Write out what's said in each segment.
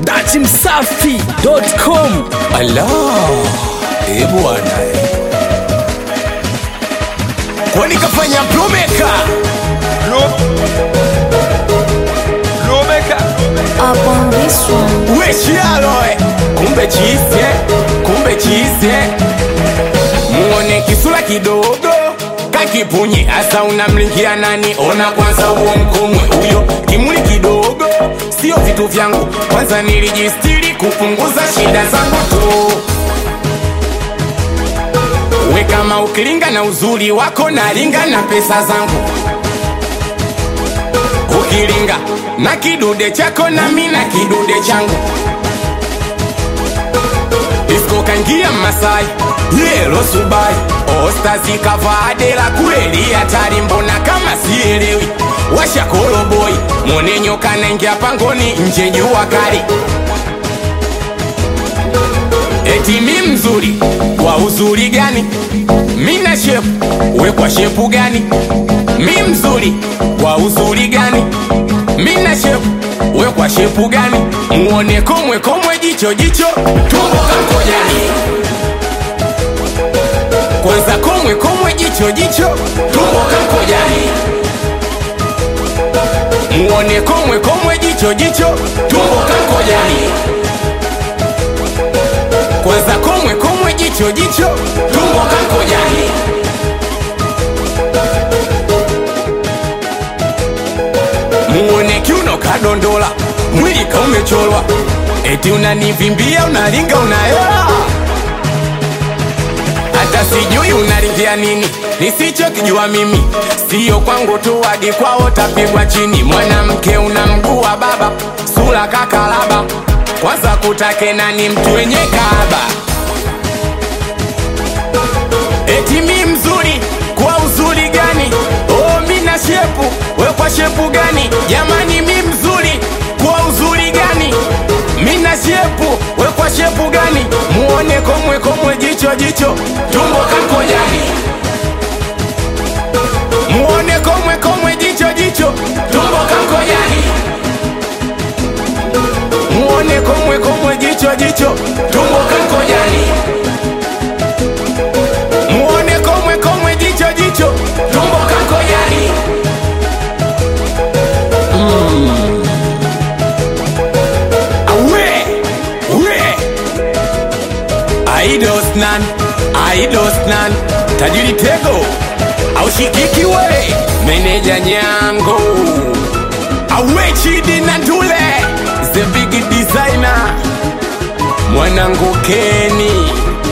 dachimsafi.com Ala, eh bwana eh. Kwani kafanya plomeka up on this one. weshialoe kumbe chise kumbe chise muone kisula kidogo kakipunye asa unamlingia nani ona kwanza huo mkomwe huyo kimuli kidogo sio vitu vyangu kwanza nilijistiri kupunguza shida zangu tu we kama ukilinga na uzuri wako nalinga na pesa zangu ukilinga na kidude chako na mi na kidude changu isko kangia masai yelo subai ostazikavadela kweli hatari mbona kama sielewi washakoloboi mwone nyoka naingia pangoni nje jua kali eti mi mzuri kwa uzuri gani mina shepu we kwa shepu gani mi mzuri kwa uzuri gani mina shepu we kwa shepu gani muone komwe komwe jicho jicho tumbo kankojani kwanza komwe komwe jicho jicho tumbo kankojani muone komwe komwe jicho jicho tumbo kankojani kwanza komwe komwe jicho jicho tumbo kankojani muone kiuno kadondola mwili kaumecholwa eti unanivimbia unalinga unaela hata sijui unalingia nini nisichokijua mimi siyo kwangu tu hadi kwao tapigwa chini mwanamke una mguu wa baba sura kakalaba kwanza kutake nani mtu wenye kaaba eti mi mzuri kwa uzuri gani oh mi na shepu we kwa shepu gani jamani mi mzuri kwa uzuri gani mi na shepu we kwa shepu gani muone komwe komwe jicho jicho tumbo kankojani muone komwe komwe jicho jicho tumbo kankojani muone komwe komwe jicho jicho tumbo kankojani muone komwe komwe jicho jicho tumbo kankojani awe we aidosnan aidosnan tajiri tego aushikiki we meneja nyango awe chidi na ndule the big designer mwanangu keni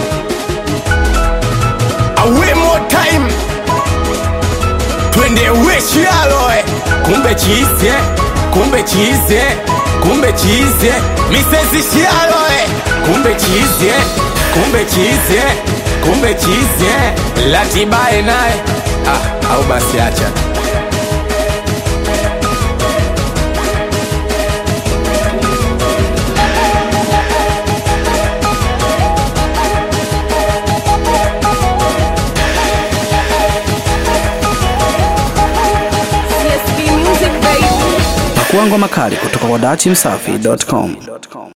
awe more time twende weshialoe kumbe chize kumbe chize kumbe chize misezi shialoe kumbe chize kumbe chize kumbe chize latibae naye ah, au basi acha CSB Music, baby. pakuangwa makali kutoka kwa dachimsafi.com